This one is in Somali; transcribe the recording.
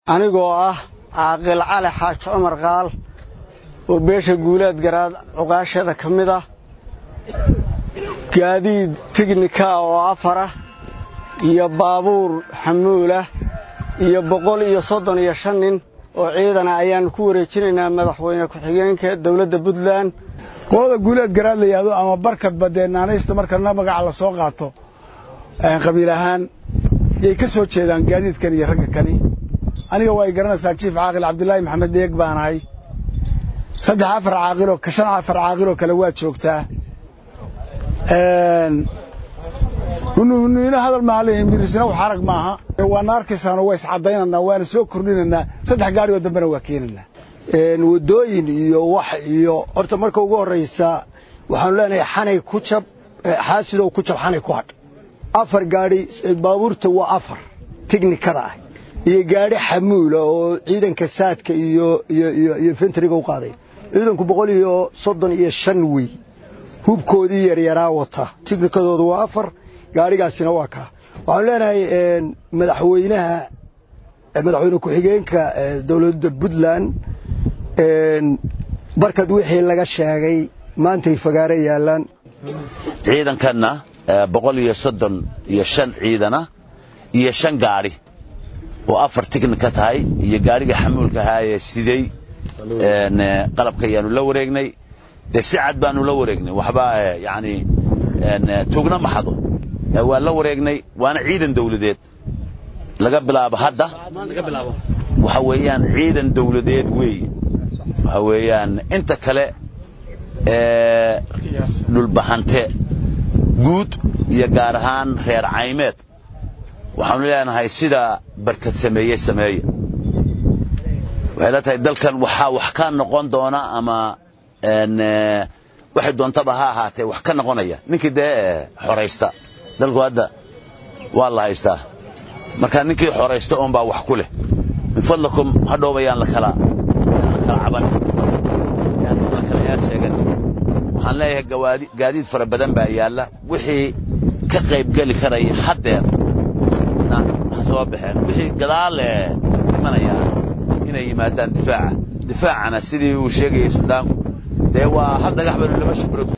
anigoo ah caaqil cali xaaji cumar qaal oo beesha guulaad garaad cuqaasheeda ka mid ah gaadiid tignika oo afarah iyo baabuur xamuulah iyo boqol iyo soddon iyo shan nin oo ciidana ayaannu ku wareejinaynaa madaxweyne ku-xigeenka dowladda puntland qolada guuleed garaad la yidhaahdo ama barkadba dee naanaysta markana magaca la soo qaato qabiil ahaan yay ka soo jeedaan gaadiidkan iyo ragga kani aniga waa y garanaysaa jiif caaqil cabdulaahi maxamed deeg baanahay saddex afar caaqiloo shan afar caaqiloo kale waa joogtaa hunuhuniino hadal maaha leeyihin mirisna wax arag maaha waana arkaysaano waa iscadaynaynaa waana soo kordhinaynaa saddex gaari oo dambena waa keenaynaa wadooyin iyo wax iyo horta marka ugu horraysa waxaanu leenahay xanay ku jab xaasidow ku jab xanay ku hadh afar gaadhi baabuurta waa afar tiknikada ah iyo gaadhi xamuula oo ciidanka saadka iyo iyo fentriga u qaaday ciidanku boqol iyo soddon iyo shan wey hubkoodii yaryaraa wata tiknikadoodu waa afar gaadhigaasina waa kaa waxaanu leenahay madaxweynaha madaxweyne ku-xigeenka dowladda puntland barkad wixii laga sheegay maantay fagaaro yaallaan ciidankanna boqol iyo soddon iyo shan ciidana iyo shan gaadhi oo afar tignika tahay iyo gaadhiga xamuulka ahaayee siday qalabka ayaanu la wareegnay dee si cad baanu la wareegnay waxba yani tugna maxado waa la wareegnay waana ciidan dawladeed laga bilaabo hadda waxa weeyaan ciidan dawladeed weeye waxa weeyaan inta kale dhulbahante guud iyo gaar ahaan reer caymeed waxaanu leenahay sida barkad sameeye sameeya waxay la tahay dalkan waxaa wax ka noqon doona ama waxay doontaba ha ahaatee wax ka noqonaya ninkii dee xoraysta dalku hadda waa la haystaa marka ninkii xoraysta oon baa wax ku leh min fadlakum hadhowbayaan la kala kala caban la kala yaad sheegan waxaan leeyahay gaadiid fara badan baa yaalla wixii ka qaybgeli karaya haddeer ha soo baxeen wixii gadaale imanayaa inay yimaadaan difaaca difaacana sidii uu sheegayay suldaanku dee waa hal dhagax baynu laba shibro